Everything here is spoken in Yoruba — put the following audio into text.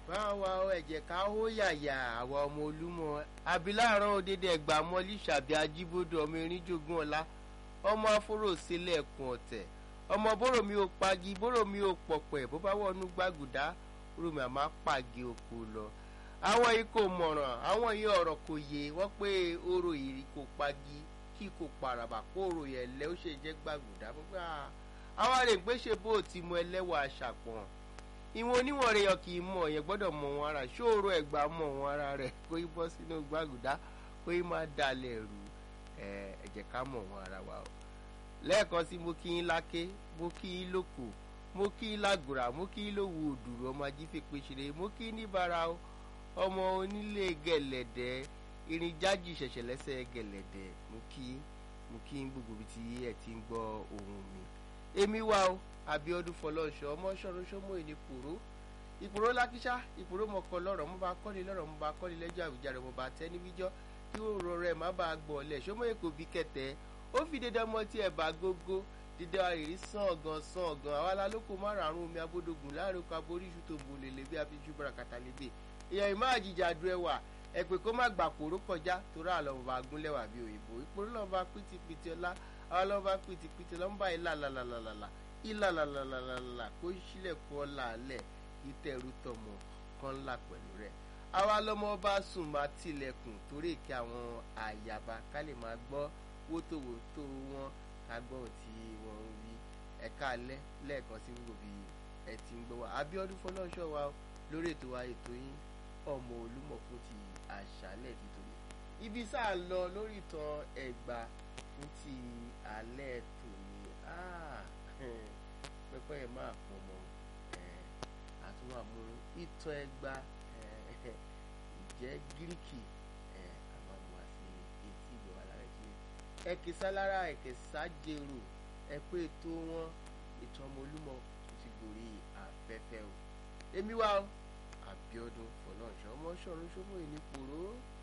báwa ẹ̀jẹ̀ ká hó yàyà àwa ọmọ olúmọ abiláàrán òdèdè ẹgbà mọ́lí ṣàbí ajíbodò ọmọ erin jogún ọlá ọmọ afóròsílẹ̀ ẹ̀kún ọ̀tẹ̀ ọmọ bóró mi ò pagi bóró mi ò pọ̀pẹ̀ bó bá wọnú gbàgùdá rómi àmà pàgé oko lọ àwọn yìí kò mọ̀ràn àwọn yìí ọ̀rọ̀ kò yé wọ́n pé oró ìrì kò pagi kí kò paraba kó oró yẹn lẹ́ ó ṣe jẹ́ gbàgùdá gbogbo àwọn àrègbè ṣe bó ti mọ ẹlẹ́wà àṣàpọ̀n ìwọ̀n oníwọ̀n rẹ̀ yọ kì í mọ̀ yẹn gbọ́dọ̀ mọ̀ wọn ara ṣóòrò ẹ̀gbà mọ̀ wọn ara rẹ̀ kó yí bọ́ sínú gbàgùdá kó yí má dalẹ̀ rú ẹ jẹ́ ká mọ̀ wọn ara wa o lẹ́ẹ̀kan sí mo kí yín láké mo kí yín lóko mo kí yín lágùrà mo kí yín lówó òdùrú ọmọ ajífẹ́pẹ́ ṣeré mo kí yín níbàárà o ọmọ onílé gẹ̀lẹ̀dẹ̀ irin jájì ṣẹ̀ṣẹ̀ lẹ́sẹ̀ gẹ̀lẹ̀dẹ̀ mo kí yín mo kí yín gbogbo ibi tí ẹ ti ń gbọ́ ohùn mi èmi wá o abiodun fọlọ́nṣọ ọmọ ṣọ́run ṣọ́mọ ìní pòró ìpòró lákíṣá ìpòró mọ̀kọ lọ́rọ̀ mo bá kọ́ni lọ́rọ̀ mo bá kọ́ni lẹ́jọ́ àwùjáre mo bá tẹ́ níbíjọ́ kí òrò rẹ̀ má bàa gbọ̀ ọ̀lẹ̀ ṣọ́mọ èkó bí kẹtẹ́ ó fi dédé ọmọ tí ẹ̀ bá gógó dídá àrírí sàn ọ̀gàn sàn ọ̀gàn àwa la lóko márùn-ún omi abódógùn láàrin oko aborí iṣu tó bò lèlè bí afiṣu barakata lébe èèyàn ìmọ̀ àjìjà du ẹwà ẹ pé kó má gbà pòró kọjá torí àlọ́ bá gúnlẹ̀wà bí òyìnbó ìpòró lọ́ọ́ bá pìtìpìtì ọlá àwọn lọ́ọ́ bá pìtìpìtì lọ́ọ́ bá ilà làlàlàlà ìlàlàlàlàlà kó sílẹ̀kùn ọ̀la alẹ̀ ìtẹ̀rù tọmọ kan ńlá pẹ̀lú rẹ̀ àwa lọ́mọ bá sùn máa tilẹ̀kùn torí èké àwọn àyàbá ká lè máa gbọ́ wótòwótò wọn ká gbọ́ ohun tí wọ́n ń wí ẹ̀ka alẹ́ lẹ́ẹ̀kan sí gbogbo bí ẹ ti ń gbọ́ wa Abíọ́dún Fọlọ́ṣọ́ wa lórí ètò wa ètò yín ọmọ Olúmọ fún ti àṣálẹ̀ títorí ibi sáà lọ lórí ìtàn Ẹ̀gbá fún ti alẹ́ tòní pẹpẹ yẹn máa pọ̀ mọ́ àtúnwò àmúrò ìtàn Ẹ̀gbá ìjẹ́ gíríkì àwọn àmọ́ àti etí ìgbọ̀ alára ìṣe ẹ̀kẹ́ sálára ẹ̀kẹ́ sájèrò ẹ̀pẹ́ ètò wọn ìtàn ọmọ Olúmọ tó ti gòrí afẹ́fẹ́ o èmi wá o Abíọ́dún Fọlọ́runṣọ́ ọmọ ṣọ̀run ṣọ́mọ́ ìní pòró.